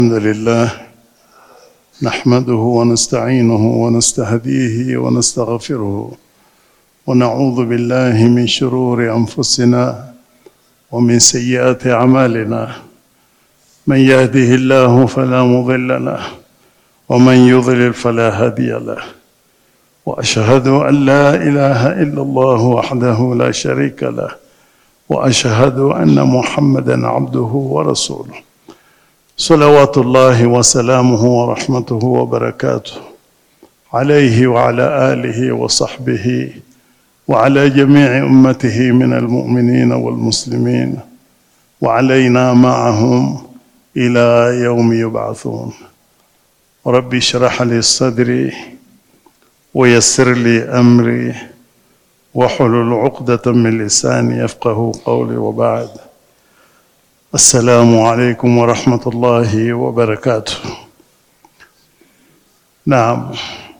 الحمد لله نحمده ونستعينه ونستهديه ونستغفره ونعوذ بالله من شرور انفسنا ومن سيئات اعمالنا من يهده الله فلا مضل له ومن يضلل فلا هادي له واشهد ان لا اله الا الله وحده لا شريك له واشهد ان محمدا عبده ورسوله صلوات الله وسلامه ورحمته وبركاته عليه وعلى اله وصحبه وعلى جميع امته من المؤمنين والمسلمين وعلينا معهم الى يوم يبعثون ربي اشرح لي صدري ويسر لي امري واحلل عقدة من لساني يفقه قولي وبعد السلام عليكم ورحمة الله وبركاته Naam,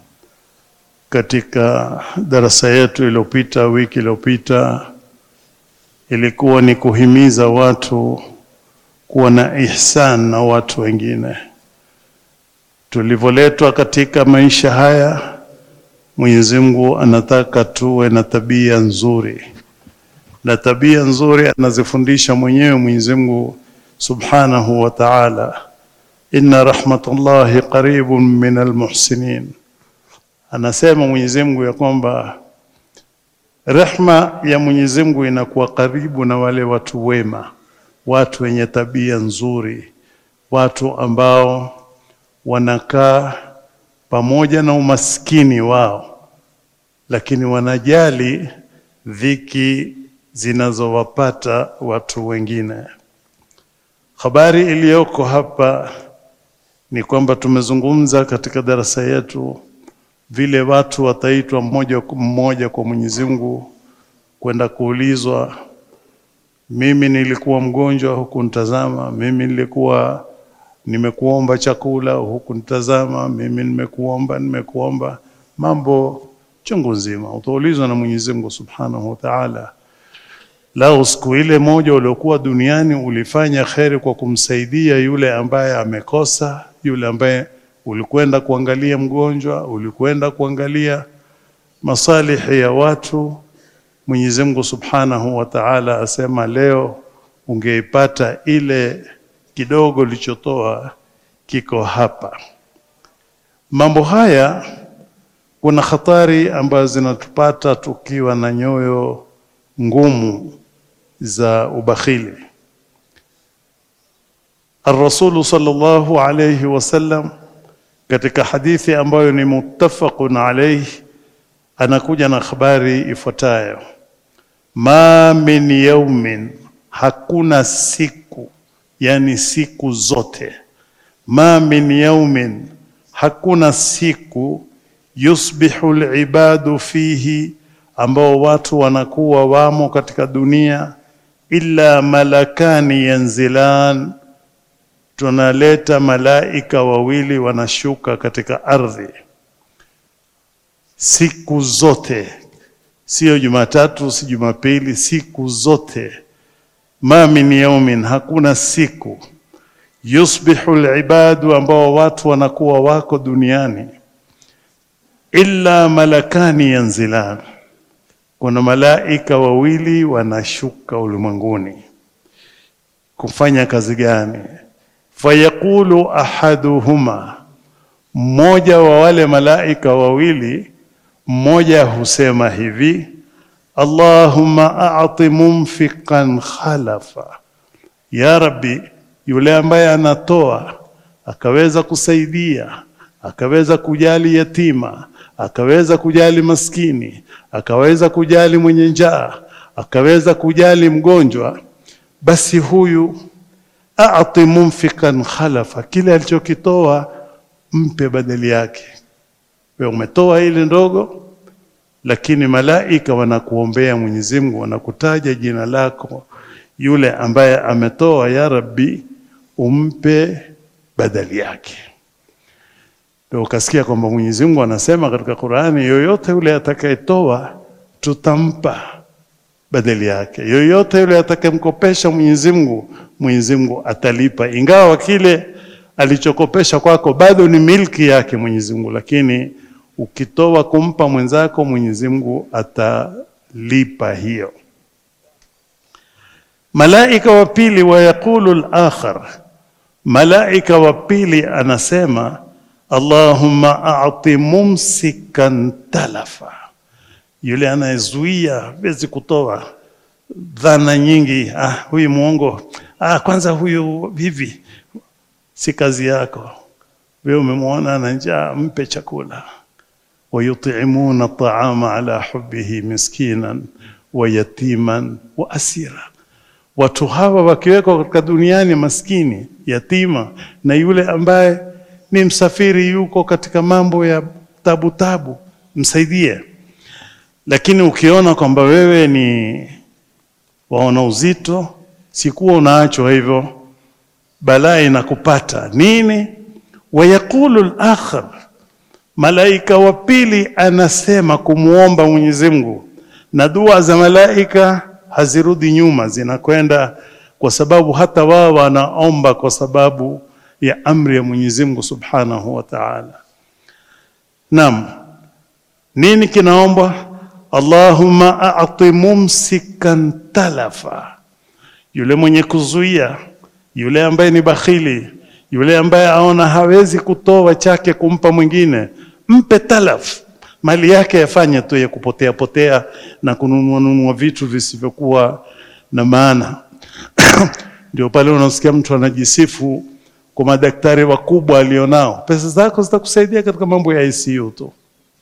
katika darasa yetu iliyopita, wiki iliyopita, ilikuwa ni kuhimiza watu kuwa na ihsan na watu wengine. Tulivyoletwa katika maisha haya, Mwenyezi Mungu anataka tuwe na tabia nzuri, na tabia nzuri anazifundisha mwenyewe Mwenyezi Mungu Subhanahu wa Ta'ala, inna rahmatullahi qaribun min almuhsinin. Anasema Mwenyezi Mungu ya kwamba rehma ya Mwenyezi Mungu inakuwa karibu na wale watu wema, watu wenye tabia nzuri, watu ambao wanakaa pamoja na umaskini wao, lakini wanajali dhiki zinazowapata watu wengine. Habari iliyoko hapa ni kwamba tumezungumza katika darasa yetu vile watu wataitwa mmoja kwa mmoja kwa Mwenyezi Mungu kwenda kuulizwa, mimi nilikuwa mgonjwa huku nitazama, mimi nilikuwa nimekuomba chakula huku nitazama, mimi nimekuomba nimekuomba, mambo chungu nzima utaulizwa na Mwenyezi Mungu Subhanahu wa Ta'ala. Lau siku ile moja uliokuwa duniani ulifanya kheri kwa kumsaidia yule ambaye amekosa, yule ambaye ulikwenda kuangalia mgonjwa, ulikwenda kuangalia masalihi ya watu, Mwenyezi Mungu Subhanahu wa Ta'ala asema leo ungeipata ile kidogo lichotoa kiko hapa. Mambo haya kuna hatari ambazo zinatupata tukiwa na nyoyo ngumu za ubakhili. Ar-Rasul sallallahu alayhi wasallam katika hadithi ambayo ni muttafaqun alayhi anakuja na habari ifuatayo: ma min yaumin, hakuna siku yani siku zote. Ma min yaumin, hakuna siku yusbihu libadu fihi, ambao watu wanakuwa wamo katika dunia, illa malakani yanzilan, tunaleta malaika wawili wanashuka katika ardhi siku zote, sio Jumatatu, si Jumapili, siku zote ma min yaumin, hakuna siku yusbihu libadu, ambao watu wanakuwa wako duniani, illa malakani yanzilan, kuna malaika wawili wanashuka ulimwenguni. Kufanya kazi gani? Fayaqulu ahaduhuma, mmoja wa wale malaika wawili, mmoja husema hivi Allahumma a'ti mumfiqan khalafa, ya Rabbi, yule ambaye anatoa akaweza kusaidia akaweza kujali yatima akaweza kujali maskini akaweza kujali mwenye njaa akaweza kujali mgonjwa, basi huyu a'ti mumfiqan khalafa, kile alichokitoa mpe badali yake. Wewe umetoa ile ndogo lakini malaika wanakuombea Mwenyezi Mungu, wanakutaja jina lako, yule ambaye ametoa, ya Rabbi, umpe badali yake. Ndio ukasikia kwamba Mwenyezi Mungu anasema katika Qur'ani, yoyote yule atakayetoa tutampa badali yake. Yoyote yule atakayemkopesha Mwenyezi Mungu, Mwenyezi Mungu atalipa, ingawa kile alichokopesha kwako bado ni milki yake Mwenyezi Mungu, lakini ukitoa kumpa mwenzako Mwenyezi Mungu atalipa hiyo. Malaika wa pili, wa yaqulu al-akhar, malaika wa pili anasema Allahumma a'ti mumsikan talafa, yule anayezuia wezi kutoa dhana nyingi. Ah, huyu muongo, ah, kwanza huyu hivi. Si kazi yako wewe, umemwona ana njaa, mpe chakula. wayutimuna taama ala hubbihi miskinan wa yatiman wa asira Watu hawa wakiwekwa katika duniani, maskini, yatima na yule ambaye ni msafiri, yuko katika mambo ya tabu tabu, msaidie. Lakini ukiona kwamba wewe ni waona uzito, sikuwa unaachwa hivyo, balaa inakupata nini? Wayaqulu al-akhar, malaika wa pili anasema kumwomba Mwenyezi Mungu, na dua za malaika hazirudi nyuma, zinakwenda kwa sababu hata wao wanaomba kwa sababu ya amri ya Mwenyezi Mungu Subhanahu wa Ta'ala. Naam, nini kinaombwa? Allahumma a'ti mumsikan talafa, yule mwenye kuzuia, yule ambaye ni bakhili, yule ambaye aona hawezi kutoa chake kumpa mwingine, mpe talaf mali yake yafanye tu ya kupotea potea na kununua nunua vitu visivyokuwa na maana. Ndio pale unasikia mtu anajisifu kwa madaktari wakubwa alionao, pesa zako zitakusaidia katika mambo ya ICU tu.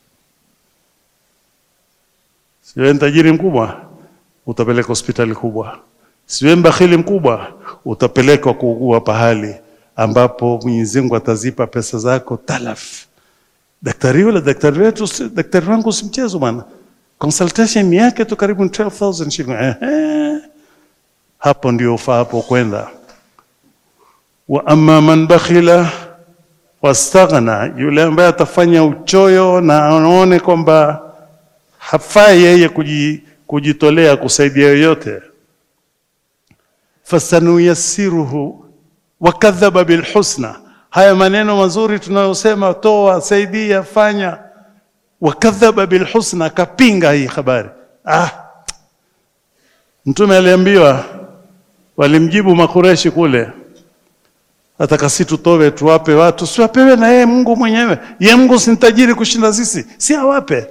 Siwe tajiri mkubwa, utapeleka hospitali kubwa. Siwe mbakhili mkubwa, utapelekwa kuugua pahali ambapo Mwenyezi Mungu atazipa pesa zako talaf. Daktari yule daktari wetu, daktari wangu si mchezo bwana, consultation yake tu karibu 12000 shilingi. Ehe, hapo ndio ufaa hapo kwenda. Wa amma man bakhila wastaghna, yule ambaye atafanya uchoyo na aone kwamba hafai yeye kujitolea kusaidia yoyote, fasanuyassiruhu wakadhaba bilhusna Haya maneno mazuri tunayosema, toa, saidia, fanya, wakadhaba bilhusna, akapinga hii habari. Ah, Mtume aliambiwa, walimjibu Makureshi kule, ataka si tutowe tuwape watu, siwapewe na yeye Mungu mwenyewe. Ye Mungu si tajiri kushinda sisi, si awape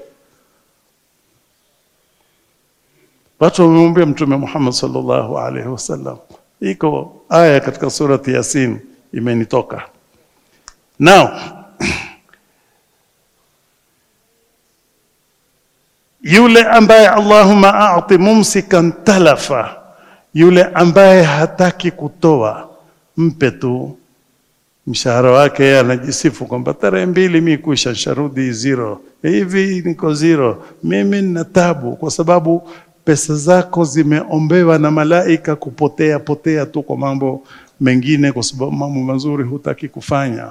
watu. Wamemwambia Mtume Muhammad sallallahu alaihi wasallam, iko aya katika surati Yasin imenitoka Now, yule ambaye Allahumma a'ti mumsikan talafa, yule ambaye hataki kutoa, mpe tu mshahara wake. Yeye anajisifu kwamba tarehe mbili mi kuisha sharudi zero, hivi niko zero, mimi nina tabu, kwa sababu pesa zako zimeombewa na malaika kupotea potea tu kwa mambo mengine, kwa sababu mambo mazuri hutaki kufanya.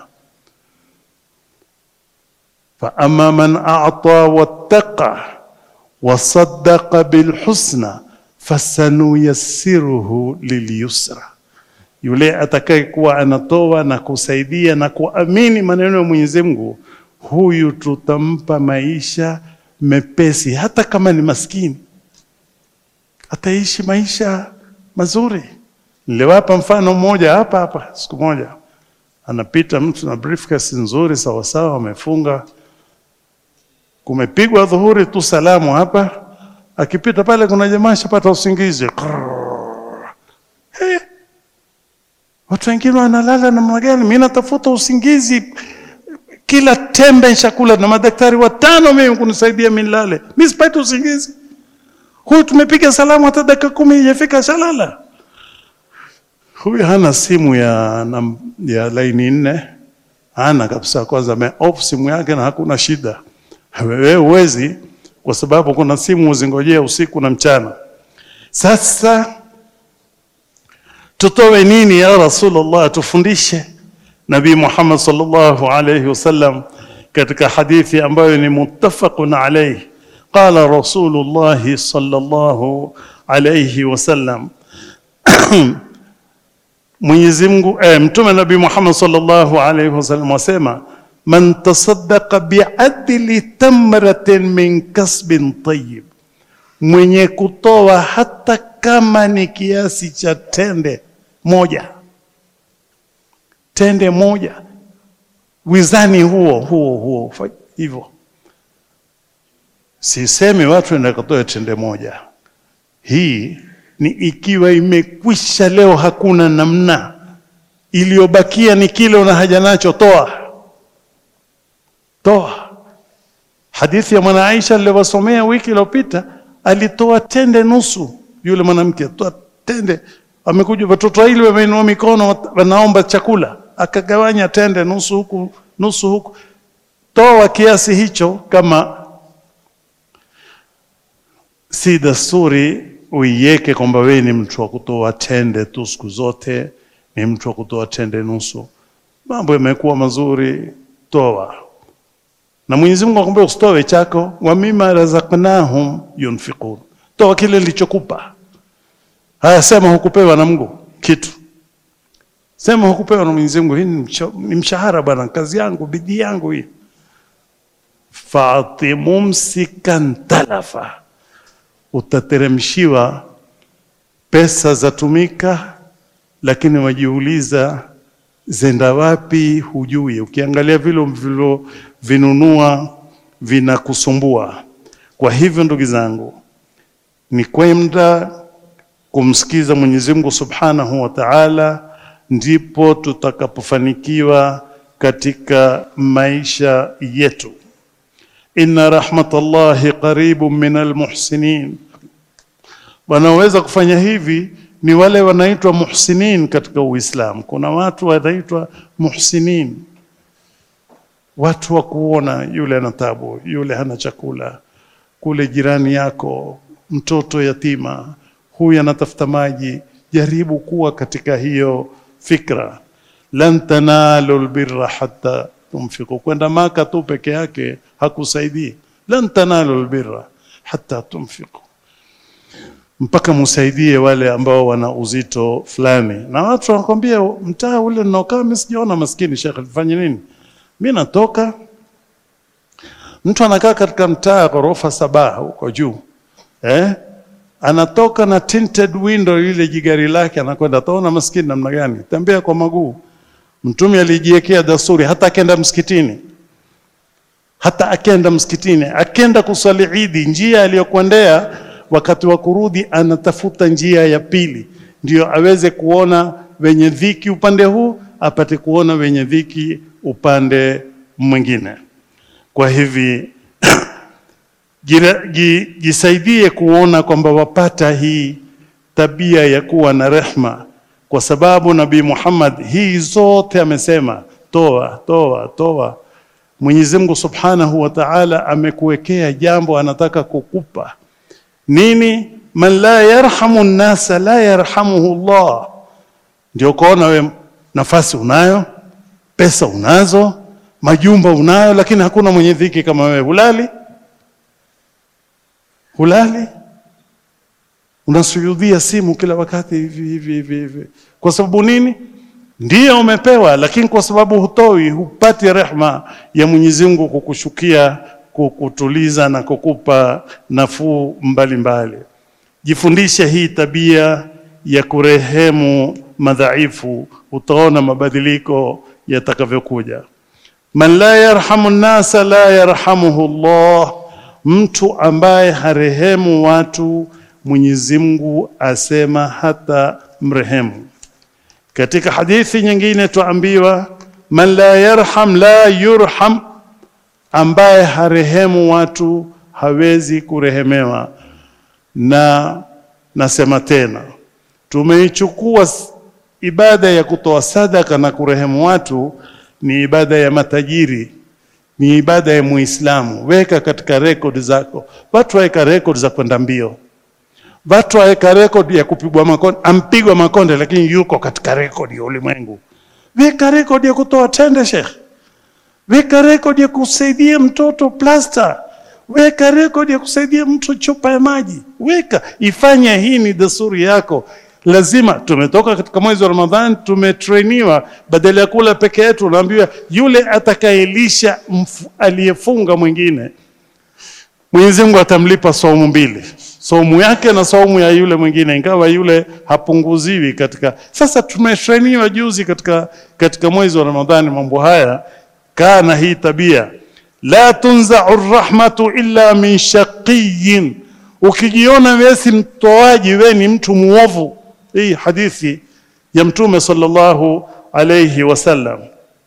fa amma man a'ta wattaqa wasaddaqa bilhusna fasanuyassiruhu lilyusra, yule atakayekuwa anatoa na kusaidia na kuamini maneno ya Mwenyezi Mungu, huyu tutampa maisha mepesi, hata kama ni maskini ataishi maisha mazuri. Niliwapa mfano mmoja hapa hapa. Siku moja anapita mtu na briefcase nzuri sawasawa, amefunga, kumepigwa dhuhuri tu salamu hapa, akipita pale kuna jamaa shapata usingizi. Hey, watu wengine wanalala namna gani? Mimi natafuta usingizi, kila tembe nshakula na madaktari watano mimi kunisaidia mimi nilale, mimi sipati usingizi. Huyu tumepiga salamu hata dakika kumi haijafika shalala. Huyu hana simu ya, na, ya laini nne, hana kabisa. Kwanza ame off simu yake na hakuna shida. Wewe huwezi, kwa sababu kuna simu uzingojea usiku na mchana. Sasa tutowe nini ya Rasulullah? Tufundishe. Nabii Muhammad sallallahu alayhi wasallam katika hadithi ambayo ni muttafaqun alayhi Qala Rasulullahi sallallahu alayhi wasallam Mwenyezi Mungu eh, Mtume Nabii Muhammad sallallahu alaihi wasallam wasema man tasaddaqa biadli tamratin min kasbin tayyib, mwenye kutoa hata kama ni kiasi cha tende moja, tende moja, wizani huo huo huo hivyo. Sisemi watu enda katoe tende moja, hii ni ikiwa imekwisha leo, hakuna namna, iliyobakia ni kile una haja nacho, toa toa. Hadithi ya mwana Aisha niliwasomea wiki iliyopita, alitoa tende nusu. Yule mwanamke toa tende, amekuja watoto wawili wameinua mikono, wanaomba chakula, akagawanya tende nusu huku nusu huku. Toa kiasi hicho, kama si desturi uiweke kwamba wewe ni mtu wa kutoa tende tu siku zote, ni mtu wa kutoa tende nusu. Mambo yamekuwa mazuri, toa. Na Mwenyezi Mungu akwambia usitoe chako, wa mimma razaqnahum yunfiqun, toa kile nilichokupa. Haya, sema hukupewa na Mungu kitu, sema hukupewa na Mwenyezi Mungu. Hii ni mshahara bwana, kazi yangu, bidii yangu hii. Fati mumsikan talafa utateremshiwa pesa zatumika, lakini wajiuliza zenda wapi? Hujui. Ukiangalia vile vilivyovinunua vinakusumbua. Kwa hivyo, ndugu zangu, ni kwenda kumsikiza Mwenyezi Mungu Subhanahu wa Ta'ala, ndipo tutakapofanikiwa katika maisha yetu. Inna rahmatallahi qaribun minal muhsinin. Wanaoweza kufanya hivi ni wale wanaitwa muhsinin katika Uislamu. Kuna watu wanaitwa muhsinin, watu wa kuona yule ana tabu, yule hana chakula, kule jirani yako mtoto yatima, huyu anatafuta maji. Jaribu kuwa katika hiyo fikra, lan tanalu lbirra hatta tunfiqu. Kwenda Maka tu peke yake hakusaidii. lan tanalu lbirra hatta tunfiqu, mpaka musaidie wale ambao wana uzito fulani. Na watu wanakwambia mtaa ule ninaokaa mimi sijaona maskini. Shekhe, nifanye nini? Mimi natoka, mtu anakaa katika mtaa ghorofa saba huko juu eh? anatoka na tinted window ile jigari lake anakwenda, ataona maskini namna gani? Tembea kwa maguu. Mtume alijiwekea dasturi, hata akenda msikitini, hata akenda msikitini, akenda kusali Idi, njia aliyokwendea wakati wa kurudi, anatafuta njia ya pili, ndio aweze kuona wenye dhiki upande huu, apate kuona wenye dhiki upande mwingine. Kwa hivi jisaidie kuona kwamba wapata hii tabia ya kuwa na rehma, kwa sababu Nabii Muhammad hii zote amesema toa, toa, toa. Mwenyezi Mungu Subhanahu wa Ta'ala amekuwekea jambo, anataka kukupa nini? Man la yarhamu nnasa la yarhamuhu Allah. Ndio kuona we nafasi unayo, pesa unazo, majumba unayo, lakini hakuna mwenye dhiki kama wewe. Hulali hulali unasujudhia simu kila wakati hivi hivi hivi hivi. Kwa sababu nini? Ndiyo umepewa, lakini kwa sababu hutoi, hupati rehma ya Mwenyezi Mungu kukushukia, kukutuliza na kukupa nafuu mbalimbali. Jifundishe hii tabia ya kurehemu madhaifu, utaona mabadiliko yatakavyokuja. Man la yarhamu nnasa la yarhamuhu Allah Mtu ambaye harehemu watu Mwenyezi Mungu asema hata mrehemu. Katika hadithi nyingine tuambiwa, man la yarham la yurham, ambaye harehemu watu hawezi kurehemewa. Na nasema tena, tumeichukua ibada ya kutoa sadaka na kurehemu watu ni ibada ya matajiri ni ibada ya Muislamu. Weka katika rekodi zako. Watu waweka rekodi za kwenda mbio, watu waweka rekodi ya kupigwa makonde, ampigwa makonde, lakini yuko katika rekodi ya ulimwengu. Weka rekodi ya kutoa tende, Sheikh. Weka rekodi ya kusaidia mtoto plasta. Weka rekodi ya kusaidia mtu chupa ya maji. Weka, ifanye hii ni desturi yako, lazima tumetoka katika mwezi wa Ramadhani, tumetrainiwa, badala ya kula peke yetu, unaambiwa yule atakayelisha mfu- aliyefunga mwingine, Mwenyezi Mungu atamlipa saumu mbili, saumu yake na saumu ya yule mwingine, ingawa yule hapunguziwi katika. Sasa tumetrainiwa juzi katika, katika mwezi wa Ramadhani mambo haya, kaa na hii tabia, la tunzau rahmatu illa min shaqiyin Ukijiona wewe si mtoaji, wewe ni mtu muovu. Hii hadithi ya Mtume sallallahu alayhi wasallam.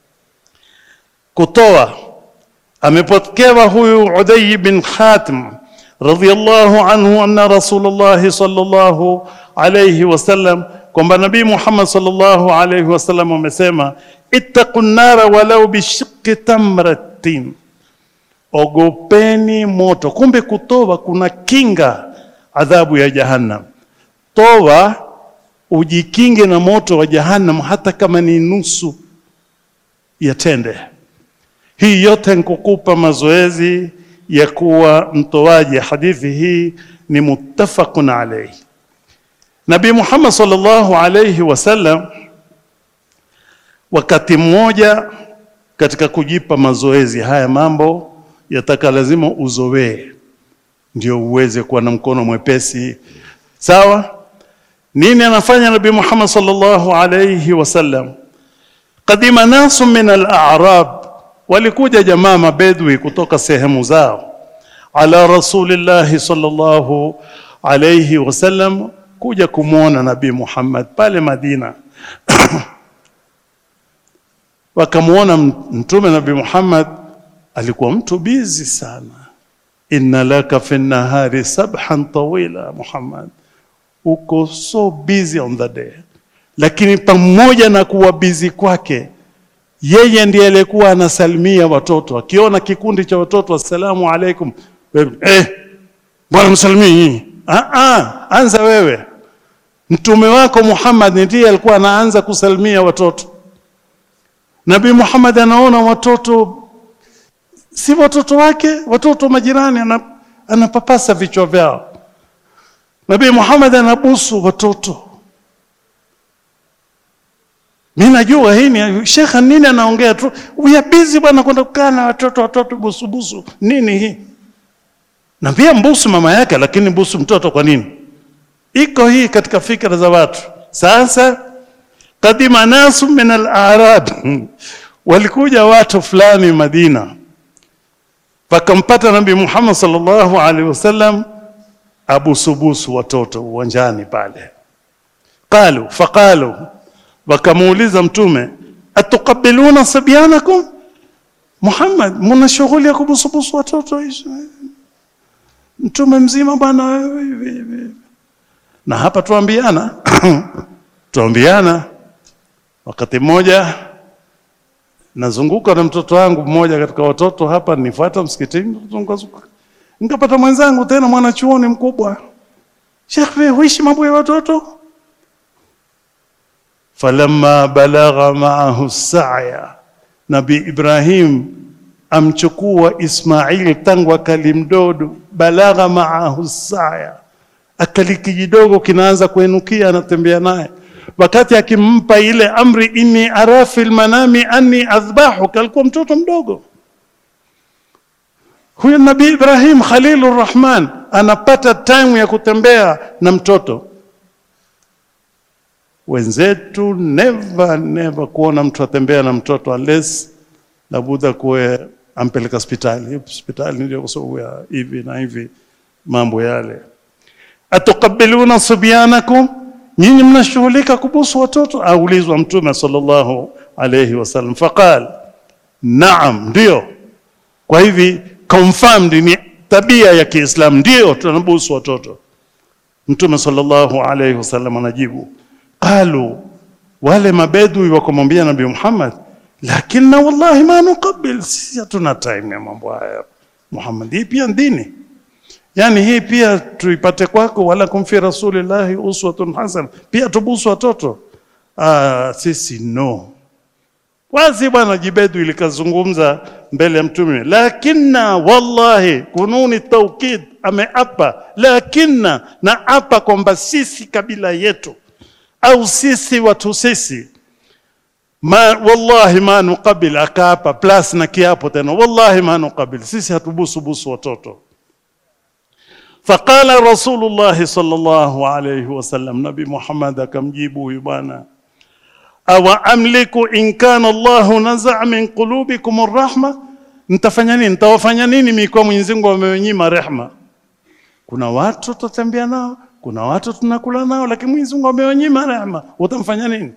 Kutoa amepokewa huyu Udai bin Khatim radhiyallahu anhu anna Rasulullah sallallahu alayhi wasallam, kwamba Nabii Muhammad sallallahu alayhi wasallam amesema ittaqun nara walau bishiqqi tamratin Ogopeni moto. Kumbe kutoa kuna kinga adhabu ya Jahannam. Toa ujikinge na moto wa Jahannam, hata kama ni nusu ya tende. Hii yote nikukupa mazoezi ya kuwa mtoaji. Hadithi hii ni muttafaqun alayhi. Nabii Muhammad sallallahu alayhi wasallam wakati mmoja katika kujipa mazoezi haya mambo yataka lazima uzowee ndio uweze kuwa na mkono mwepesi. Sawa? Nini anafanya Nabii Muhammad sallallahu alayhi wasallam? Qadima nasu min al-a'rab, walikuja jamaa mabedwi kutoka sehemu zao, ala rasulillahi sallallahu alayhi wasallam, kuja kumwona Nabii Muhammad pale Madina wakamwona Mtume Nabii Muhammad alikuwa mtu bizi sana. inna laka fi nahari sabhan tawila, Muhammad, uko so busy on the day. Lakini pamoja na kuwa bizi kwake, yeye ndiye aliyekuwa anasalimia watoto, akiona kikundi cha watoto, assalamu alaikum, eh, bwana msalimii nyinyi. Ah, ah, anza wewe. Mtume wako Muhammad ndiye alikuwa anaanza kusalimia watoto. Nabii Muhammad anaona watoto si watoto wake, watoto majirani, anapapasa vichwa vyao. Nabii Muhammad anabusu watoto. Mimi najua hii ni shekha, nini anaongea tu, we are busy bwana, kwenda kukaa na watoto, watoto busu busu, nini hii? Na pia mbusu mama yake, lakini busu mtoto kwa nini? Iko hii katika fikra za watu. Sasa kadima nasu min al-a'rab, walikuja watu fulani Madina Wakampata Nabii Muhammad sallallahu alaihi wasallam abusubusu watoto uwanjani pale. Qalu faqalu, wakamuuliza Mtume, atuqabiluna sabyanakum, Muhammad, muna shughuli ya kubusubusu watoto hizo? Mtume mzima bwana. Na hapa tuambiana tuambiana, wakati mmoja nazunguka na mtoto wangu mmoja katika watoto hapa, nifuata msikitini, zunguka nikapata mwenzangu tena mwanachuoni mkubwa, Sheikh, wewe huishi mambo ya watoto? falamma balagha maahu saya, Nabi Ibrahim amchukua Ismail tangu akali mdodo, balagha maahu saya, akali kijidogo kinaanza kuenukia, anatembea naye wakati akimpa ile amri inni ara fil manami anni adhbahuka, alikuwa mtoto mdogo huyo. Nabii Ibrahim Khalilur Rahman anapata time ya kutembea na mtoto. Wenzetu never never kuona mtu atembea na mtoto unless labuda kuwe ampeleka hospitali. Hospitali ndio kwa sababu ya hivi na hivi mambo yale. atuqabiluna subyanakum nyinyi mnashughulika kubusu watoto? Aulizwa Mtume sallallahu alayhi wasallam, faqal naam, ndio. Kwa hivi confirmed ni tabia ya Kiislamu, ndio tunabusu watoto. Mtume sallallahu alayhi wasallam anajibu, qalu, wale mabedui wakamwambia Nabii Muhammad, lakini wallahi ma nuqabil, sisi hatuna time ya mambo haya Muhammad, hii pia dini Yaani hii pia tuipate kwako, wala kumfi rasulillahi uswatun hasana, pia tubusu watoto. Ah, sisi no. Wazi bwana Jibedu ilikazungumza mbele ya Mtume, lakinna wallahi, kununi taukid, ameapa lakinna, na apa kwamba sisi kabila yetu au sisi watu sisi ma wallahi ma nuqabil, akaapa plus na kiapo tena, wallahi ma nuqabil, sisi hatubusu busu watoto. Faqala Rasulullahi sallallahu alayhi wasallam, Nabi Muhammad akamjibu huyu bwana, awa amliku in kana Allahu nazaa min qulubikum arrahma, nitafanya nini? Nitawafanya nini mimi kwa Mwenyezi Mungu ameonyima rehma? Kuna watu tutatembea nao, kuna watu tunakula nao, lakini Mwenyezi Mungu ameonyima rehma, utamfanya nini?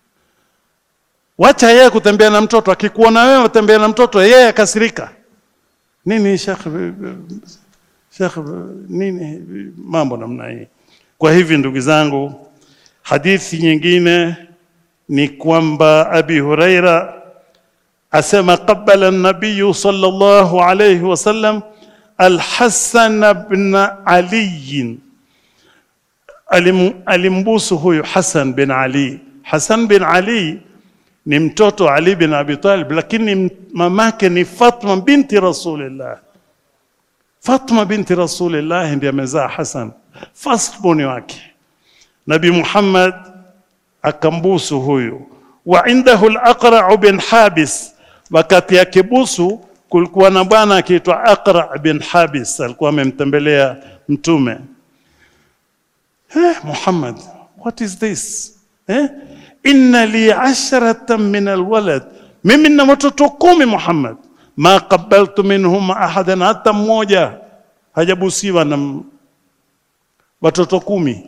Wacha yeye kutembea na mtoto, akikuona wewe utembea na mtoto, yeye akasirika nini? Sheikh, Sheikh, nini mambo namna hii? Kwa hivi ndugu zangu, hadithi nyingine ni kwamba Abi Huraira asema qabala an-nabiy sallallahu alayhi wasallam al-Hasan ibn Ali, alim, alimbusu huyu Hasan bin Ali. Hasan bin Ali ni mtoto Ali bin Abi Talib, lakini mamake ni Fatma binti Rasulillah. Fatma binti Rasulillah ndiye amezaa Hasan, first born wake. Nabi Muhammad akambusu huyu. Wa indahu al-Aqra' bin Habis, wakati akibusu kulikuwa na bwana akiitwa Aqra' bin Habis, alikuwa amemtembelea Mtume. Eh, Muhammad, what is this? Eh? inna li asharatan min alwalad, mimi nina watoto kumi Muhammad, ma qabaltu minhum ahadan, hata mmoja hajabusiwa na watoto kumi.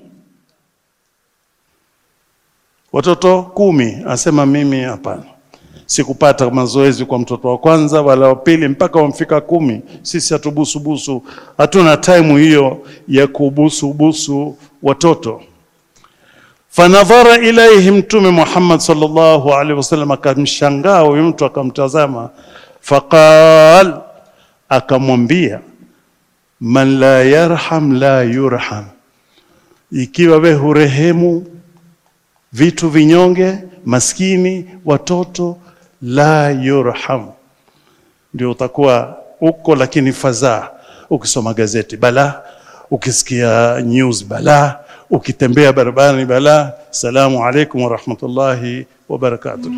Watoto kumi, asema mimi hapana, sikupata mazoezi kwa mtoto wa kwanza wala wa pili mpaka wamfika kumi. Sisi hatubusubusu, hatuna time hiyo ya kubusubusu watoto. Fanadhara ilaihi, Mtume Muhammad sallallahu alaihi wasallam akamshangaa huyu mtu, akamtazama. Faqal, akamwambia man la yarham la yurham, ikiwa we hurehemu vitu vinyonge, maskini, watoto, la yurham, ndio utakuwa uko, lakini fadhaa. Ukisoma gazeti bala, ukisikia news bala ukitembea barabarani bala. Salamu alaikum warahmatullahi wabarakatuh.